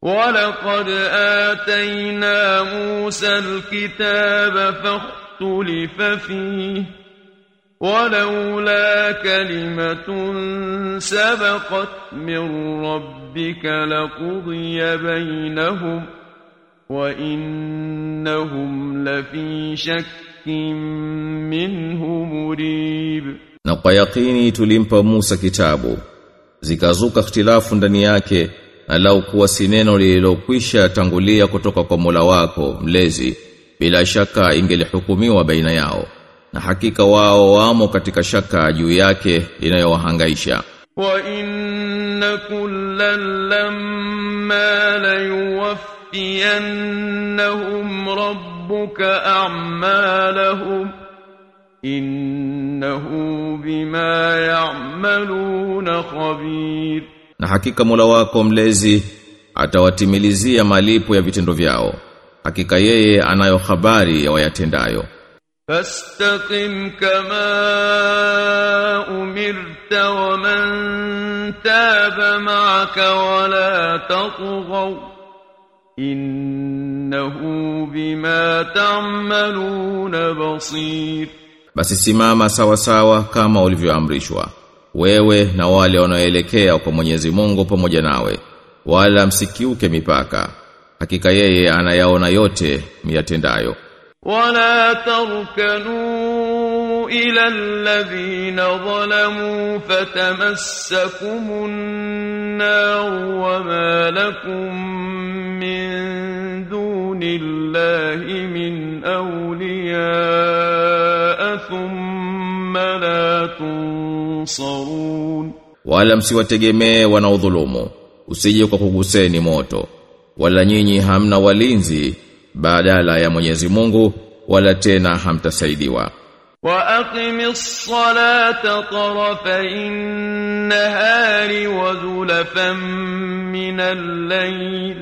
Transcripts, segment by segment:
ولقد آتينا موسى الكتاب فاختلف فيه ولولا كلمة سبقت من ربك لقضي بينهم وإنهم لفي شك منه مريب Na kwa yakini tulimpa Musa kitabu zikazuka ikhtilafu ndani yake na lau kuwa si neno lililokwisha tangulia kutoka kwa Mola wako mlezi bila shaka ingelihukumiwa baina yao na hakika wao wamo katika shaka juu yake inayowahangaisha وإن كلا لما ليوفينهم ربك أعمالهم إنه بما يعملون خبير na hakika Mola wako mlezi atawatimilizia malipo ya vitendo vyao hakika yeye anayo habari ya wayatendayo فاستقم كما أمرت ومن تاب معك ولا تطغوا إنه بما تعملون بصير basi simama sawa sawa kama ulivyoamrishwa wewe na wale wanaoelekea kwa Mwenyezi Mungu pamoja nawe wala msikiuke mipaka hakika yeye anayaona yote miyatendayo ولا تركنوا إلى الذين ظلموا فتمسكم النار وما لكم من دون الله من أولياء ثم لا تنصرون wala msiwategemee wanaodhulumu usije kwa kuguseni moto wala nyinyi hamna walinzi badala ya Mwenyezi Mungu wala tena hamtasaidiwa وأقم الصلاة طرفي النهار وزلفا من الليل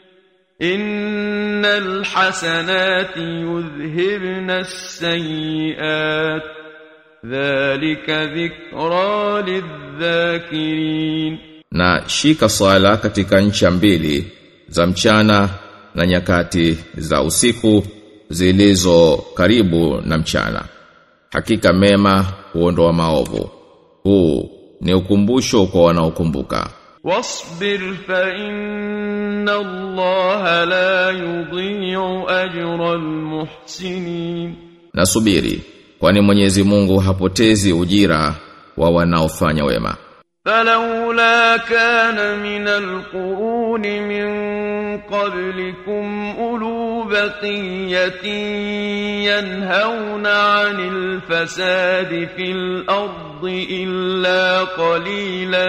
إن الحسنات يذهبن السيئات ذلك ذكرى للذاكرين na shika swala katika ncha mbili za mchana na nyakati za usiku zilizo karibu na mchana hakika mema huondoa maovu huu ni ukumbusho kwa wanaokumbuka واصبر فإن الله لا يضيع أجر المحسنين nasubiri kwani Mwenyezi Mungu hapotezi ujira wa wanaofanya wema فلولا كان من القرون من قبلكم أولو بقية ينهون عن الفساد في الأرض إلا قليلا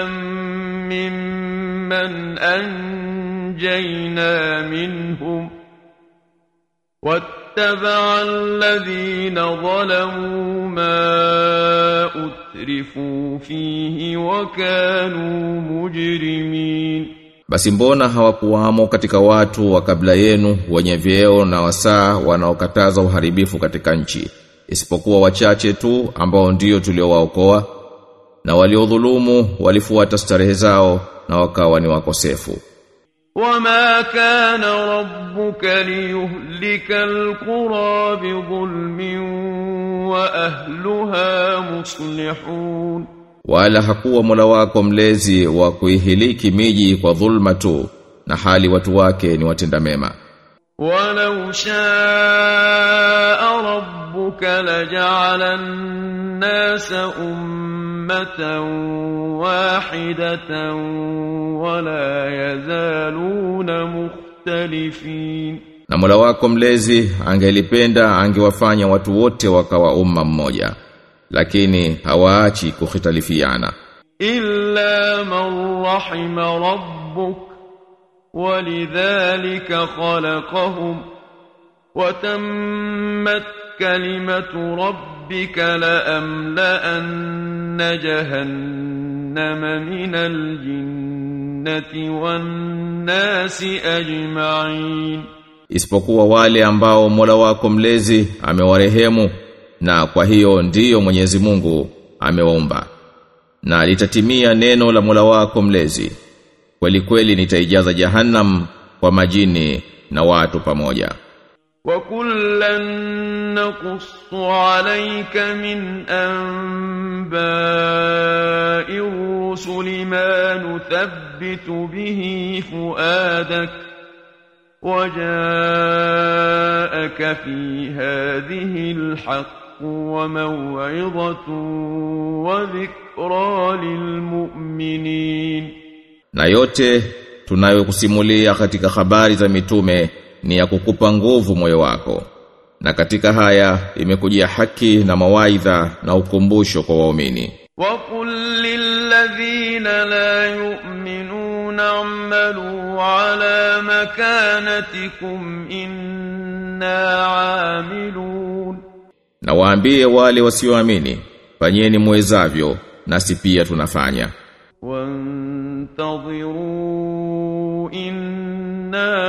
ممن أنجينا منهم واتبع الذين ظلموا ما أترفوا فيه وكانوا مجرمين Basi mbona hawakuwamo katika watu wa kabla yenu wenye vyeo na wasaa wanaokataza uharibifu katika nchi isipokuwa wachache tu ambao ndio tuliowaokoa na waliodhulumu walifuata starehe zao na wakawa ni wakosefu وما كان ربك ليهلك القرى بظلم وأهلها مصلحون wala hakuwa Mola wako mlezi wa kuihiliki miji kwa dhulma tu na hali watu wake ni watenda mema ولو شاء ربك لجعل الناس أمة واحدة ولا يزالون مختلفين na Mola wako mlezi angelipenda angewafanya watu wote wakawa umma mmoja lakini hawaachi kukhitalifiana إلا من رحم ربك ولذلك خلقهم وتمت كلمة ربك لأملأن جهنم من الجنة والناس أجمعين isipokuwa wale ambao Mola wako mlezi amewarehemu na kwa hiyo ndiyo Mwenyezi Mungu amewaumba na litatimia neno la Mola wako mlezi kweli kweli nitaijaza jahannam kwa majini na watu pamoja وكلا نقص عليك من أنباء الرسل ما نثبت به فؤادك وجاءك في هذه الحق وموعظة وذكرى للمؤمنين na yote tunayokusimulia katika habari za mitume ni ya kukupa nguvu moyo wako na katika haya imekujia haki na mawaidha na ukumbusho kwa waumini وقل للذين لا يؤمنون اعملوا على مكانتكم إنا عاملون na waambie wale wasioamini fanyeni muwezavyo nasi pia tunafanya وانتظروا إنا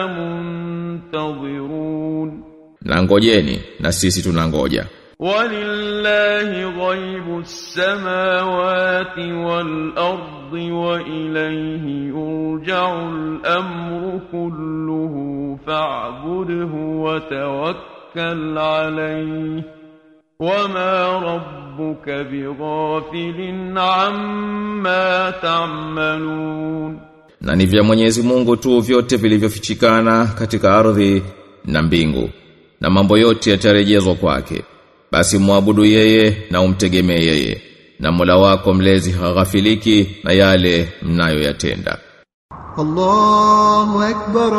منتظرون na ngojeni na sisi tunangoja ولله غيب السماوات والأرض وإليه يرجع الأمر كله فاعبده وتوكل عليه وما ربك بغافل عما تعملون na ni vya Mwenyezi Mungu tu vyote vilivyofichikana katika ardhi na mbingu na mambo yote yatarejezwa kwake basi muabudu yeye na umtegemee yeye na Mola wako mlezi haghafiliki na yale mnayoyatenda الله أكبر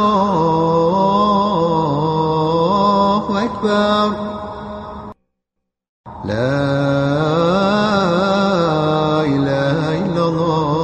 الله أكبر لا إله إلا الله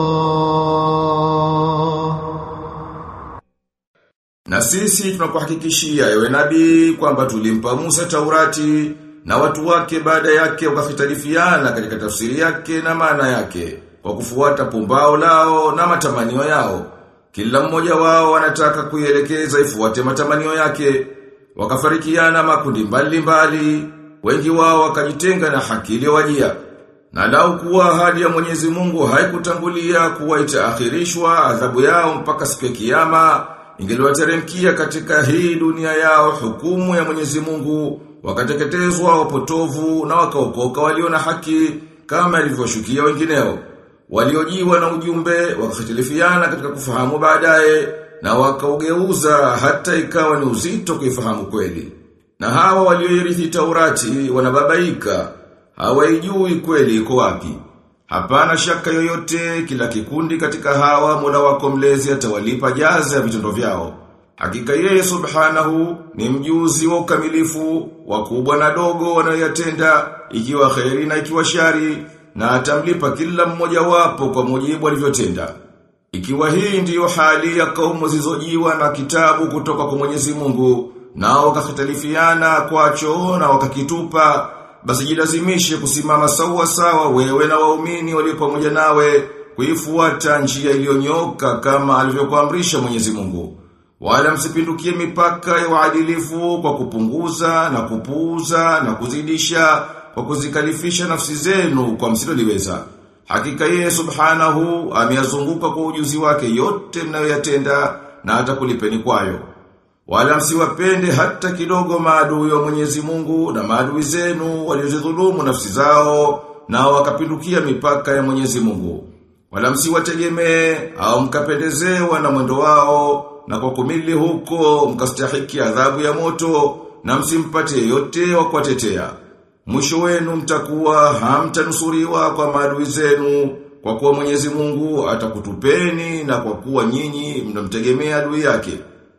Na sisi tunakuhakikishia ewe nabii kwamba tulimpa Musa Taurati na watu wake baada yake wakafitalifiana katika tafsiri yake na maana yake kwa kufuata pumbao lao na matamanio yao. Kila mmoja wao anataka kuielekeza ifuate matamanio yake. Wakafarikiana makundi mbalimbali, wengi wao wakajitenga na haki iliyowajia. Na lau kuwa ahadi ya Mwenyezi Mungu haikutangulia kuwa itaakhirishwa adhabu yao mpaka siku ya kiyama, ingeliwateremkia katika hii dunia yao hukumu ya Mwenyezi Mungu, wakateketezwa wapotovu na wakaokoka walio na haki kama ilivyoshukia wengineo. Waliojiwa na ujumbe wakahitilifiana katika kufahamu baadaye na wakaugeuza hata ikawa ni uzito kuifahamu kweli. Na hawa walioirithi Taurati wanababaika, hawaijui kweli iko wapi. Hapana shaka yoyote kila kikundi katika hawa Mola wako mlezi atawalipa jaza ya vitendo vyao. Hakika yeye subhanahu ni mjuzi wa ukamilifu, wakubwa na dogo wanayoyatenda, ikiwa kheri na ikiwa shari, na atamlipa kila mmoja wapo kwa mujibu alivyotenda. Ikiwa hii ndiyo hali ya kaumu zilizojiwa na kitabu kutoka kwa Mwenyezi Mungu, nao wakakhtalifiana kwacho na wakakitupa, basi jilazimishe kusimama sawa sawa wewe na waumini walio pamoja nawe kuifuata njia iliyonyoka kama alivyokuamrisha Mwenyezi Mungu. Wala msipindukie mipaka ya uadilifu kwa kupunguza na kupuuza na kuzidisha kwa kuzikalifisha nafsi zenu kwa msiloliweza. Hakika yeye subhanahu ameyazunguka kwa ujuzi wake yote mnayoyatenda na hata kulipeni kwayo. Wala msiwapende hata kidogo maadui wa Mwenyezi Mungu na maadui zenu waliozidhulumu nafsi zao na wakapindukia mipaka ya Mwenyezi Mungu. Wala msiwategemee au mkapendezewa na mwendo wao na kwa kumili huko mkastahiki adhabu ya moto na msimpate yote wa kuwatetea. Mwisho wenu mtakuwa hamtanusuriwa kwa maadui zenu kwa kuwa Mwenyezi Mungu atakutupeni na kwa kuwa nyinyi mnamtegemea adui yake.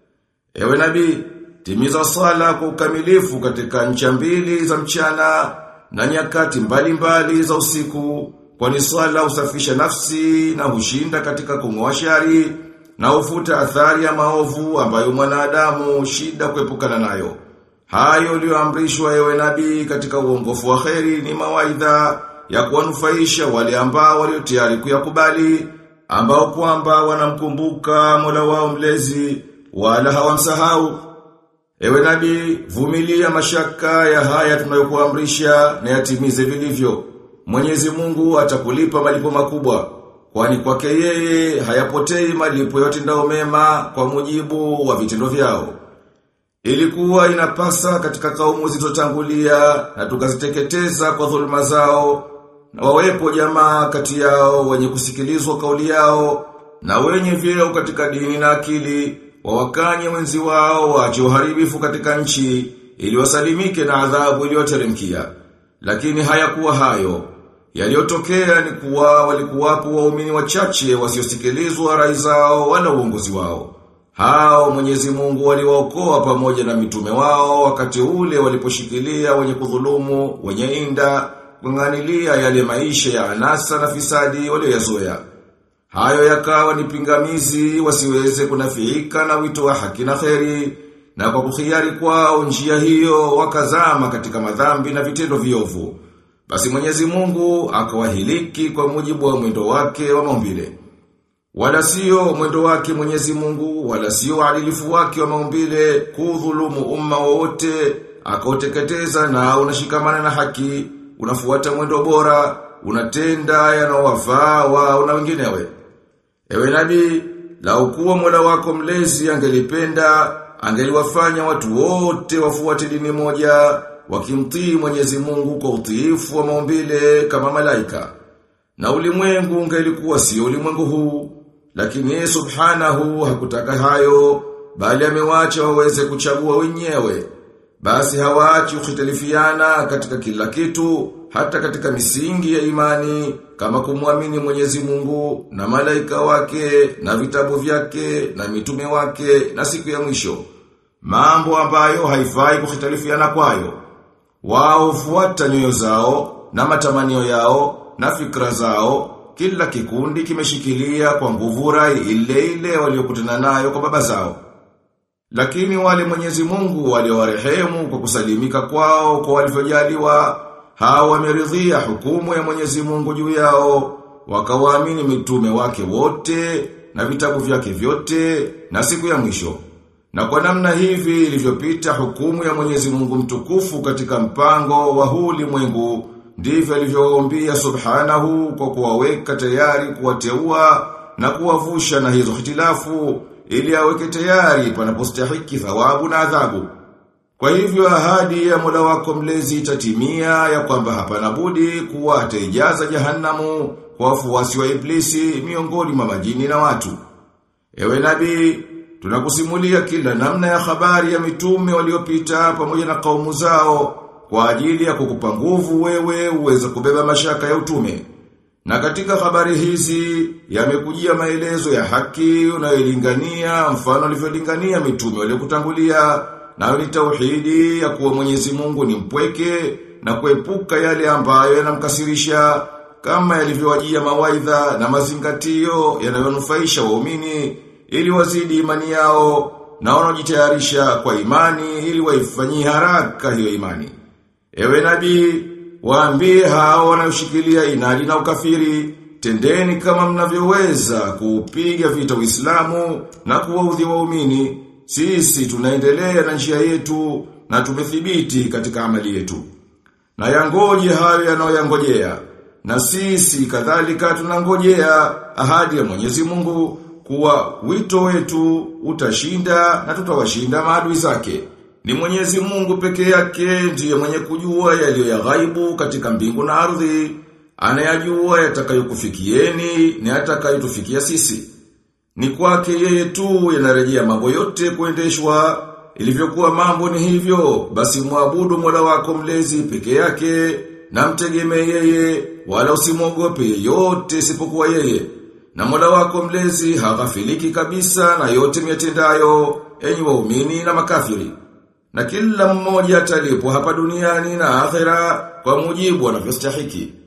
Ewe nabii, timiza sala kwa ukamilifu katika ncha mbili za mchana na nyakati mbalimbali za usiku, kwani sala usafisha nafsi na hushinda katika kung'oa shari na ufuta athari ya maovu ambayo mwanadamu shida kuepukana nayo. Hayo ulioamrishwa ewe nabii katika uongofu wa kheri ni mawaidha ya kuwanufaisha wale ambao walio tayari kuyakubali, ambao kwamba wanamkumbuka Mola wao mlezi wala hawamsahau. Ewe nabii, vumilia mashaka ya haya tunayokuamrisha na yatimize vilivyo. Mwenyezi Mungu atakulipa malipo makubwa. kwani kwake yeye hayapotei malipo yote ndao mema kwa mujibu wa vitendo vyao. Ilikuwa inapasa katika kaumu zilizotangulia na tukaziteketeza kwa dhuluma zao na wawepo jamaa kati yao wenye kusikilizwa kauli yao na wenye vyeo katika dini na akili wawakanye wenzi wao waache uharibifu katika nchi ili wasalimike na adhabu iliyoteremkia. Lakini hayakuwa hayo. Yaliyotokea ni kuwa walikuwapo waumini wachache wasiosikilizwa rai zao wala uongozi wao. Hao Mwenyezi Mungu waliwaokoa pamoja na mitume wao wakati ule waliposhikilia wenye kudhulumu, wenye inda, kunganilia yale maisha ya anasa na fisadi walioyazoea. Hayo yakawa ni pingamizi wasiweze kunafiika na wito wa haki na kheri na kwa kuhiari kwao njia hiyo wakazama katika madhambi na vitendo viovu. Basi Mwenyezi Mungu akawahiliki kwa mujibu wa mwendo wake wa maumbile. Wala sio mwendo wake Mwenyezi Mungu, wala sio uadilifu wake wa maumbile kudhulumu umma wote, akauteketeza na unashikamana na haki, unafuata mwendo bora, unatenda yanayowafaa wao na wenginewe. Ewe nabii, lau kuwa Mola wako mlezi angelipenda, angeliwafanya watu wote wafuate dini moja, wakimtii Mwenyezi Mungu kwa utiifu wa maumbile kama malaika. Na ulimwengu ungelikuwa sio ulimwengu huu, lakini yeye subhanahu hakutaka hayo, bali amewacha waweze kuchagua wenyewe. Basi hawaachi kukhitalifiana katika kila kitu, hata katika misingi ya imani, kama kumwamini Mwenyezi Mungu na malaika wake na vitabu vyake na mitume wake na siku ya mwisho. Mambo ambayo haifai kukhitalifiana kwayo. Wao hufuata nyoyo zao na matamanio yao na fikra zao, kila kikundi kimeshikilia kwa nguvu rai ile ile waliokutana nayo kwa baba zao. Lakini wale Mwenyezi Mungu waliowarehemu kwa kusalimika kwao kwa walivyojaliwa, hao wameridhia hukumu ya Mwenyezi Mungu juu yao, wakawaamini mitume wake wote na vitabu vyake vyote na siku ya mwisho. Na kwa namna hivi ilivyopita hukumu ya Mwenyezi Mungu mtukufu katika mpango wa huu ulimwengu ndivyo alivyoombia subhanahu kwa kuwaweka tayari kuwateua na kuwavusha na hizo hitilafu ili aweke tayari panapostahiki thawabu na adhabu. Kwa hivyo ahadi ya Mola wako mlezi itatimia ya kwamba hapana budi kuwa ataijaza jahannamu kwa wafuasi wa iblisi miongoni mwa majini na watu. Ewe nabii, tunakusimulia kila namna ya habari ya mitume waliopita pamoja na kaumu zao kwa ajili ya kukupa nguvu wewe uweze kubeba mashaka ya utume. Na katika habari hizi yamekujia maelezo ya haki unayolingania mfano alivyolingania mitume waliokutangulia nayo ni tauhidi ya kuwa Mwenyezi Mungu ni mpweke na kuepuka yale ambayo yanamkasirisha kama yalivyowajia mawaidha na mazingatio yanayonufaisha waumini ili wazidi imani yao na wanaojitayarisha kwa imani ili waifanyie haraka hiyo imani. Ewe nabii, waambie hao wanaoshikilia inadi na ukafiri, tendeni kama mnavyoweza kuupiga vita Uislamu na kuwaudhi waumini. Sisi tunaendelea na njia yetu na tumethibiti katika amali yetu. Na yangoje hayo yanayoyangojea. Na sisi kadhalika tunangojea ahadi ya Mwenyezi Mungu kuwa wito wetu utashinda na tutawashinda maadui zake. Ni Mwenyezi Mungu peke yake ndiye mwenye kujua yaliyo ya ghaibu katika mbingu na ardhi, anayajua yatakayokufikieni na yatakayotufikia sisi. Ni kwake yeye tu yanarejea mambo yote kuendeshwa, ilivyokuwa mambo ni hivyo, basi muabudu Mola wako mlezi peke yake na mtegemee yeye, wala usimwogope yeyote isipokuwa yeye. Na Mola wako mlezi haghafiliki kabisa na yote miatendayo, enyi waumini na makafiri. Na kila mmoja atalipwa hapa duniani na akhera kwa mujibu anavyostahiki.